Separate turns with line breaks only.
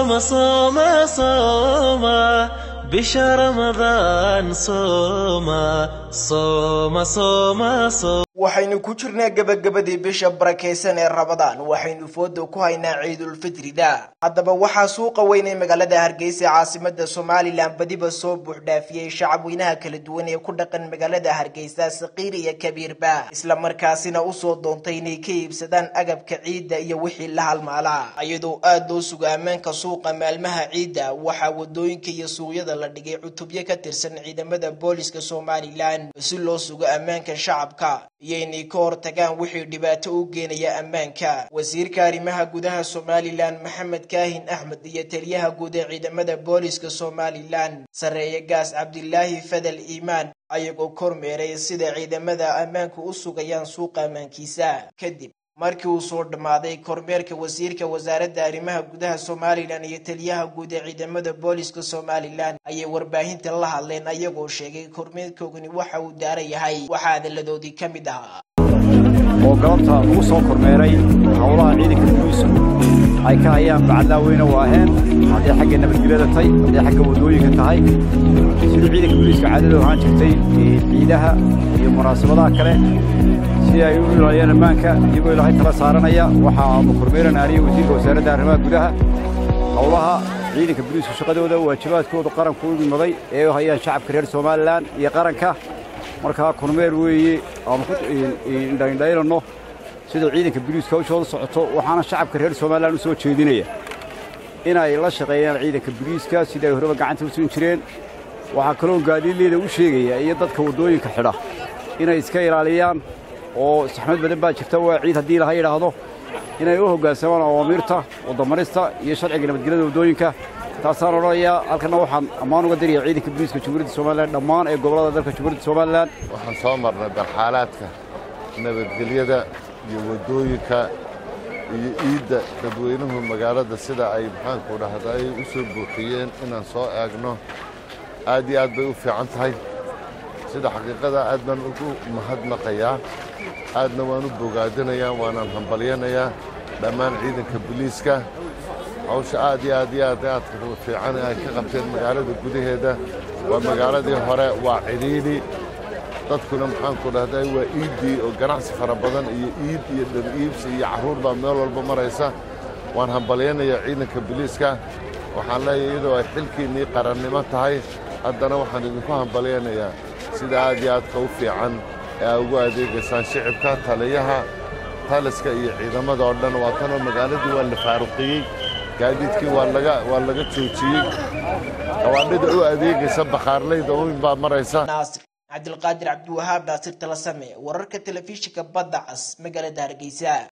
صوم صوم صوم بشهر رمضان صوم صوم صوم صوم
waxaynu ku jirnaa gebagabadii bisha barakaysan ee rabadaan waxaynu fooda ku haynaa ciidulfitrida haddaba waxaa suuqa weyn ee magaalada hargeysa caasimada somalilan badiba soo buuxdhaafiyey shacabweynaha kala duwan ee ku dhaqan magaalada hargeysa saqiir iyo kabiirba isla markaasina usoo doontay inay ka iibsadaan agabka ciidda iyo wixii la halmaalaa iyadoo aada loo suga ammaanka suuqa maalmaha ciidda waxaa wadooyinka iyo suuqyada la dhigay cutubyo ka tirsan ciidamada booliska somalilan si loo sugo ammaanka shacabka iyo inay ka hortagaan wixii dhibaato u geenaya ammaanka wasiirka arrimaha gudaha somalilan maxamed kaahin axmed iyo taliyaha guud ee ciidamada booliska somalilan sarreeye gaas cabdilaahi fadal iimaan ayagoo kormeeray sida ciidamada ammaanku u sugayaan suuqa ammaankiisa kadib markii uu soo dhammaaday kormeerka wasiirka wasaaradda arrimaha gudaha somalilan iyo taliyaha guud ee ciidamada booliska somalilan ayay warbaahinta la hadleen ayagoo sheegay kormeerkoogani waxa uu daara yahay waxaa hadalladoodii ka mid ahaa
oo galabta lagu soo kormeeray howlaha ciidanka booliisku ay ka hayaan bacadlaaweyne u aheen hadday xagga nabadgelyada tahay hadday xagga waddooyinka tahay sidii ciidanka booliiska caadada ahaan jirtay ciidaha iyo munaasabadaha kale si ay u ilaaliyaan ammaanka iyagoo ilaahay tala saaranaya waxaanu kormeerana aniga wasiirka wasaaradda arrimaha gudaha howlaha ciidanka booliisku shaqadooda waajibaadkooda qaranku u imaday ee u hayaan shacabka reer somalilan iyo qaranka markaa kormeer weeye aanu ku indhaindhaynanno sida ciidanka booliiska hawshooda socoto waxaana shacabka reer somalilan u soo jeedinaya inay la shaqeeyaan ciidanka booliiska sidai ay horeba gacanta u siin jireen waxaa kaloo gaadiidleeda u sheegaya iyo dadka waddooyinka xidha inay iska ilaaliyaan oo saxmad badan baa jirta waa ciid haddii laha yidhaahdo inay u hoggaansamaan awaamiirta waddamarista iyo sharciga nabadgelyada waddooyinka taasaan odhanayaa halkanna waxaan ammaan uga diraya ciidanka booliiska jamhuuriyadda somalilan dhammaan ee gobollada dalka jamhuuriyadda somalilan
waxaan soo marnay barxaalaadka nabadgelyada iyo waddooyinka iyo iidda dadweynuhu magaalada sida ay maxaanku dhahda ay u soo buuxiyeen inaan soo eegno aad iyo aad bay u fiican tahay sida xaqiiqada aad baan ugu mahadnaqayaa aadna waan u bogaadinayaa waanaan hambalyanayaa dhammaan ciidanka booliiska hawsha aad iyo aad iyo aad aadka fiican ay ka qabteen magaalada gudaheeda waa magaaladii hore waa cidhiidhi dadkuna maxaanku dhahday waa iiddii oo ganacsi fara badan iyo iid iyo dhar iibsi iyo carruur baa meel walba maraysa waan hambalyanayaa ciidanka booliiska waxaan leeyahay iyadoo ay xilkiinnii qarannimo tahay haddana waxaan idinku hambalyanayaa sida aad iyo aadka u fiican ee aa ugu adeegaysaan shicibka taliyaha taliska iyo ciidamada oo dhan waa tanoo magaaladii waa la faaruqiyey gaadiidkii waa laga waa laga joojiyey gawaadhida u adeegaysa bakhaarlayda uin baa maraysa
naasir cabdilqaadir cabdiwahaab naasir talasame wararka telefishinka badda cas magaalada hargeysa